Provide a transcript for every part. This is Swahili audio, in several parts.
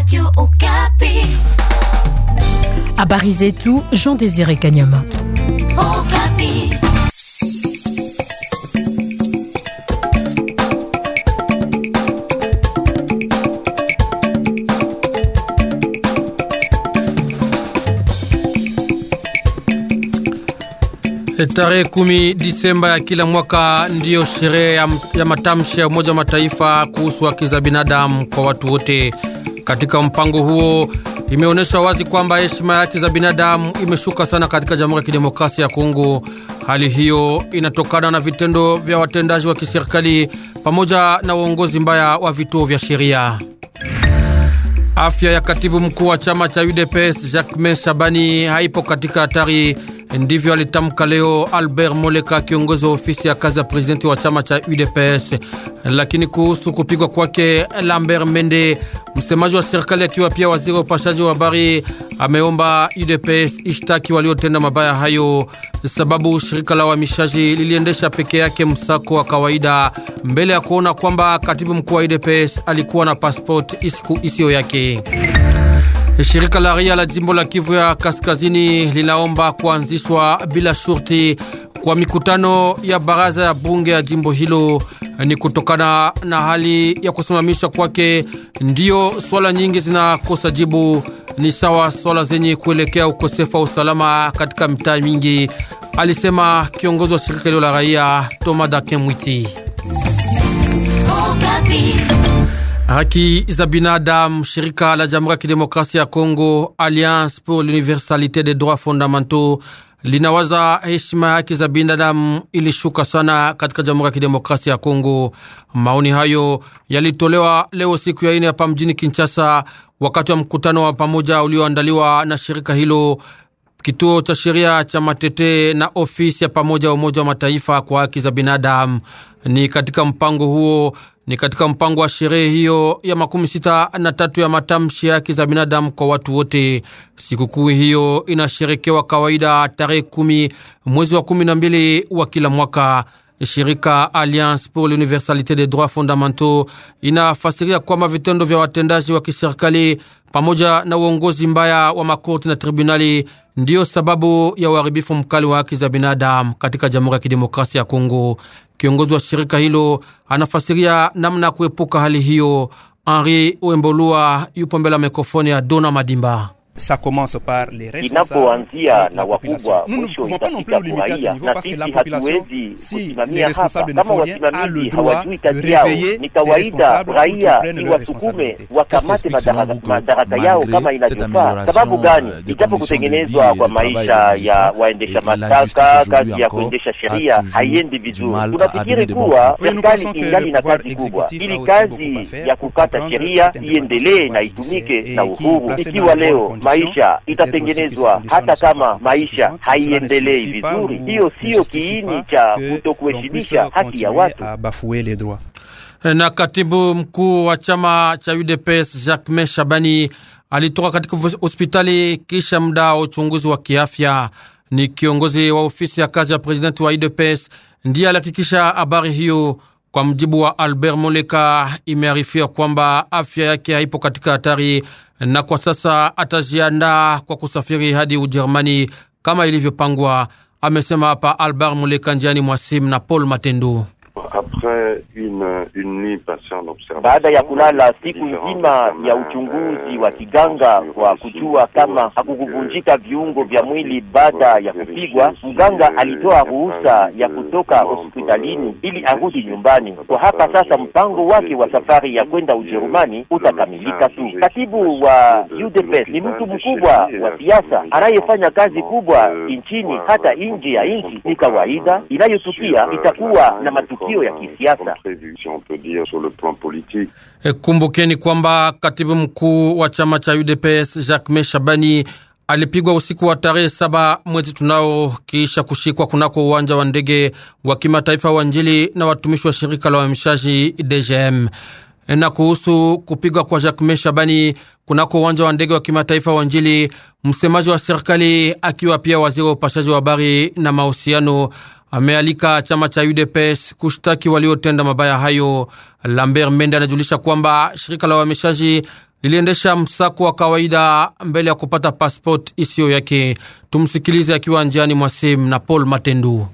Radio Okapi. Habari zetu Jean Désiré Kanyama. Okapi. Tarehe kumi Disemba ya kila mwaka ndiyo sherehe ya, ya matamshi ya Umoja wa Mataifa kuhusu haki za binadamu kwa watu wote. Katika mpango huo imeonyesha wazi kwamba heshima ya haki za binadamu imeshuka sana katika Jamhuri ya Kidemokrasia ya Kongo. Hali hiyo inatokana na vitendo vya watendaji wa kiserikali pamoja na uongozi mbaya wa vituo vya sheria. Afya ya katibu mkuu wa chama cha UDPS Jacques Shabani haipo katika hatari. Ndivyo alitamka leo Albert Moleka, kiongozi wa ofisi ya kazi ya prezidenti wa chama cha UDPS. Lakini kuhusu kupigwa kwake, Lambert Mende, msemaji wa serikali akiwa pia waziri wa upashaji wa habari, ameomba UDPS ishtaki waliotenda mabaya hayo, sababu shirika la uhamishaji liliendesha peke yake msako wa kawaida mbele ya kuona kwamba katibu mkuu wa UDPS alikuwa na passport isiyo yake. Shirika la raia la jimbo la Kivu ya Kaskazini linaomba kuanzishwa bila shurti kwa mikutano ya baraza ya bunge ya jimbo hilo. Ni kutokana na hali ya kusimamishwa kwake, ndiyo swala nyingi zinakosa jibu, ni sawa swala zenye kuelekea ukosefu wa usalama katika mitaa mingi, alisema kiongozi wa shirika hilo la raia Thomas Dakin Mwiti. Okapi. Haki za binadamu, shirika la Jamhuri ya Kidemokrasia ya Kongo Alliance pour l'universalité des droits fondamentaux linawaza heshima ya haki za binadamu ilishuka sana katika Jamhuri ya Kidemokrasia ya Kongo. Maoni hayo yalitolewa leo siku ya ine hapa mjini Kinshasa, wakati wa mkutano wa pamoja ulioandaliwa na shirika hilo, kituo cha sheria cha Matete na ofisi ya pamoja ya Umoja wa Mataifa kwa haki za binadamu. Ni katika mpango huo ni katika mpango wa sherehe hiyo ya makumi sita na tatu ya matamshi ya haki za binadamu kwa watu wote. Sikukuu hiyo inasherekewa kawaida tarehe kumi mwezi wa kumi na mbili wa kila mwaka. Shirika Alliance pour l'universalité des droits fondamentaux inafasiria kwamba vitendo vya watendaji wa kiserikali pamoja na uongozi mbaya wa makorti na tribunali ndiyo sababu ya uharibifu mkali wa haki za binadamu katika Jamhuri ya Kidemokrasia ya Kongo. Kiongozi wa shirika hilo anafasiria namna ya kuepuka hali hiyo. Henri Wembolua yupo mbele ya mikrofoni ya Dona Madimba. Inapoanzia na wakubwa, mwisho itafika kwa raia, na sisi hatuwezi kusimamia hapa kama wasimamizi hawajui kazi yao. Ni kawaida raia ni wasukume wakamate madaraka yao kama inavyofaa. Sababu gani? Ijapo kutengenezwa kwa maisha ya waendesha mashtaka, kazi ya kuendesha sheria haiendi vizuri. Tunafikiri kuwa serikali ingali na kazi kubwa, ili kazi ya kukata sheria iendelee na itumike na uhuru. Ikiwa leo maisha itatengenezwa hata kama maisha haiendelei vizuri, hiyo siyo kiini cha kutokuheshimisha haki ya watu. Na katibu mkuu wa chama cha UDPS Jacques Shabani alitoka katika hospitali kisha muda wa uchunguzi wa kiafya. Ni kiongozi wa ofisi ya kazi ya presidenti wa UDPS ndiye alihakikisha habari hiyo. Kwa mjibu wa Albert Moleka, imearifiwa kwamba afya yake haipo katika hatari na kwa sasa atajiandaa kwa kusafiri hadi Ujerumani kama ilivyopangwa, amesema hapa Albert Moleka njiani mwasimu na Paul Matendu. Baada ya kulala siku nzima ya uchunguzi wa kiganga kwa kujua kama hakukuvunjika viungo vya mwili baada ya kupigwa, mganga alitoa ruhusa ya kutoka hospitalini ili arudi nyumbani. Kwa hapa sasa, mpango wake wa safari ya kwenda Ujerumani utakamilika tu. Katibu wa UDPS ni mtu mkubwa wa siasa anayefanya kazi kubwa nchini hata nje ya nchi. Ni kawaida inayotukia itakuwa na matukio ya kisiasa. E, kumbukeni kwamba katibu mkuu wa chama cha UDPS Jacques Shabani alipigwa usiku wa tarehe saba mwezi tunao kisha kushikwa kunako uwanja wa ndege wa kimataifa wa Njili na watumishi wa shirika la uhamishaji DGM. E, na kuhusu kupigwa kwa Jacques Shabani kunako uwanja wa ndege wa kimataifa wa Njili, msemaji wa serikali akiwa pia waziri wa upashaji wa habari na mahusiano amealika chama cha UDPS kushtaki waliotenda mabaya hayo. Lambert Mende anajulisha kwamba shirika la uhamishaji liliendesha msako wa kawaida mbele ya kupata pasipoti isiyo yake. Tumsikilize akiwa njiani mwa simu na Paul Matendu.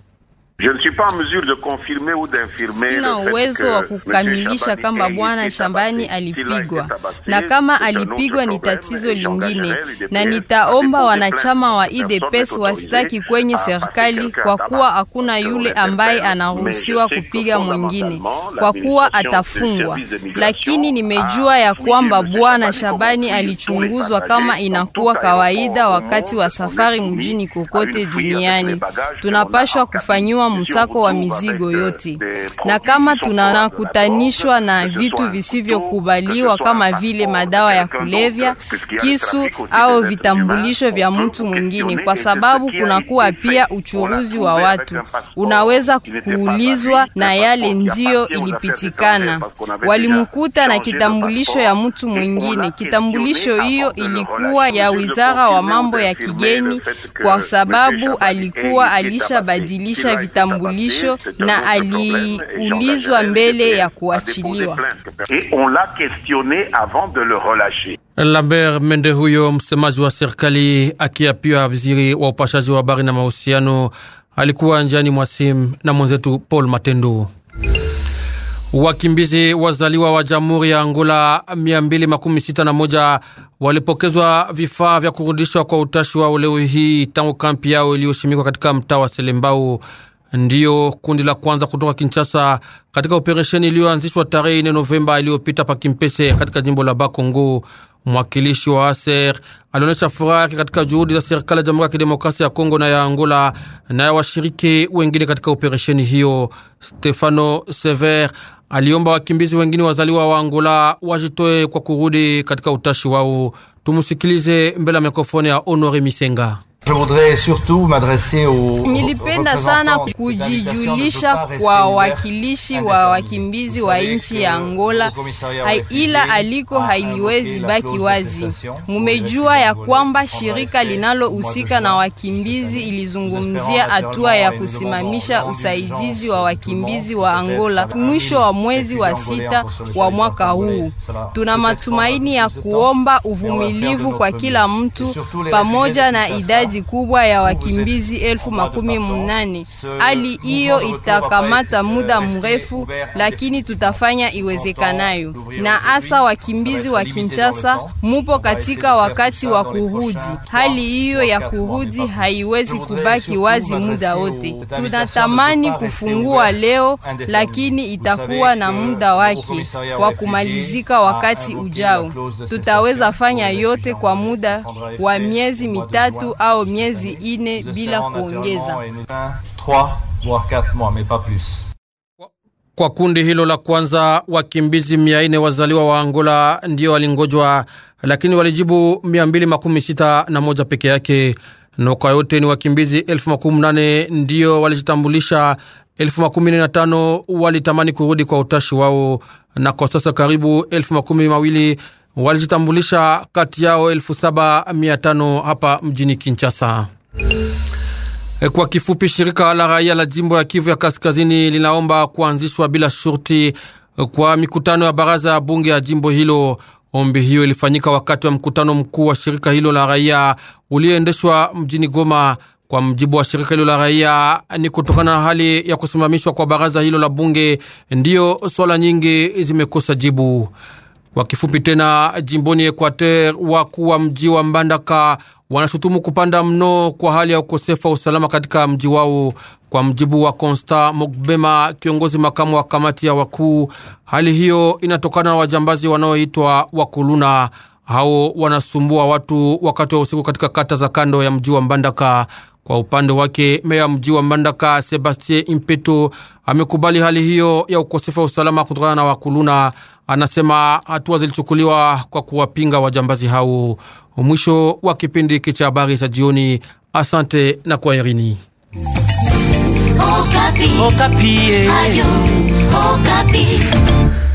Sina uwezo wa kukamilisha kama bwana Shabani alipigwa, na kama alipigwa ni tatizo lingine, na nitaomba wanachama wa IDPS wasitaki kwenye serikali, kwa kuwa hakuna yule ambaye anaruhusiwa kupiga mwingine, kwa kuwa atafungwa. Lakini nimejua ya kwamba bwana Shabani alichunguzwa kama inakuwa kawaida wakati wa safari mjini kokote duniani. Tunapashwa kufanyiwa msako wa mizigo yote, na kama tunakutanishwa na vitu visivyokubaliwa kama vile madawa ya kulevya, kisu au vitambulisho vya mtu mwingine, kwa sababu kunakuwa pia uchuruzi wa watu. Unaweza kuulizwa na yale ndiyo ilipitikana, walimkuta na kitambulisho ya mtu mwingine. Kitambulisho hiyo ilikuwa ya wizara wa mambo ya kigeni, kwa sababu alikuwa alishabadilisha vitambulisho na aliulizwa mbele ya kuachiliwa. Lambert Mende, huyo msemaji wa serikali akiapia waziri wa upashaji wa habari na mahusiano, alikuwa njiani mwa simu na mwenzetu Paul Matendo. Wakimbizi wazaliwa wa Jamhuri ya Angola 261 walipokezwa vifaa vya kurudishwa kwa utashi wao leo hii tangu kampi yao iliyoshimikwa katika mtaa wa Selembao. Ndiyo kundi la kwanza kutoka Kinshasa katika operesheni iliyoanzishwa tarehe 4 Novemba iliyopita pa Kimpese katika jimbo la Bakongo. Mwakilishi wa ASER alionyesha furaha yake katika juhudi za serikali ya Jamhuri ya Kidemokrasia ya Kongo na ya Angola na ya washiriki wengine katika operesheni hiyo. Stefano Sever aliomba wakimbizi wengine wazaliwa wa Angola wajitoe kwa kurudi katika utashi wao. Tumusikilize mbele ya mikrofoni ya Honore Misenga. Nilipenda sana kujijulisha kwa wakilishi wa wakimbizi wa nchi ya Angola, ila aliko haiwezi baki wazi. Mumejua ya kwamba shirika linalohusika na wakimbizi ilizungumzia hatua ya kusimamisha usaidizi wa wakimbizi wa Angola mwisho wa mwezi wa sita wa mwaka huu. Tuna matumaini ya kuomba uvumilivu kwa kila mtu pamoja na idadi kubwa ya wakimbizi elfu makumi mnane. Hali hiyo itakamata muda mrefu, lakini tutafanya iwezekanayo, na hasa wakimbizi wa Kinshasa mupo katika wakati wa kurudi. Hali hiyo ya kurudi haiwezi kubaki wazi muda wote. Tunatamani kufungua leo, lakini itakuwa na muda wake wa kumalizika wakati ujao. Tutaweza fanya yote kwa muda wa miezi mitatu au miezi ine bila kuongeza. Kwa kundi hilo la kwanza, wakimbizi mia ine wazaliwa wa Angola ndio walingojwa, lakini walijibu mia mbili makumi sita na moja peke yake. Na kwa yote ni wakimbizi elfu makumi nane ndio walijitambulisha, elfu makumi na tano walitamani kurudi kwa utashi wao, na kwa sasa karibu elfu makumi mawili walijitambulisha, kati yao elfu saba mia tano hapa mjini Kinshasa. Kwa kifupi, shirika la raia la jimbo ya Kivu ya Kaskazini linaomba kuanzishwa bila shurti kwa mikutano ya baraza ya bunge ya jimbo hilo. Ombi hiyo ilifanyika wakati wa mkutano mkuu wa shirika hilo la raia ulioendeshwa mjini Goma. Kwa mjibu wa shirika hilo la raia, ni kutokana na hali ya kusimamishwa kwa baraza hilo la bunge ndiyo swala nyingi zimekosa jibu. Kwa kifupi tena, jimboni Equateur, wakuu wa mji wa Mbandaka wanashutumu kupanda mno kwa hali ya ukosefu wa usalama katika mji wao. Kwa mjibu wa Constant Mogbema, kiongozi makamu wa kamati ya wakuu, hali hiyo inatokana na wajambazi wanaoitwa wakuluna. Hao wanasumbua watu wakati wa usiku katika kata za kando ya mji wa Mbandaka. Kwa upande wake meya mji wa Mbandaka Sebastien Impeto amekubali hali hiyo ya ukosefu wa usalama kutokana na wakuluna. Anasema hatua zilichukuliwa kwa kuwapinga wajambazi hao. Mwisho wa kipindi hiki cha habari za jioni. Asante na kwaherini. Okapi. Okapi. Ayu, Okapi.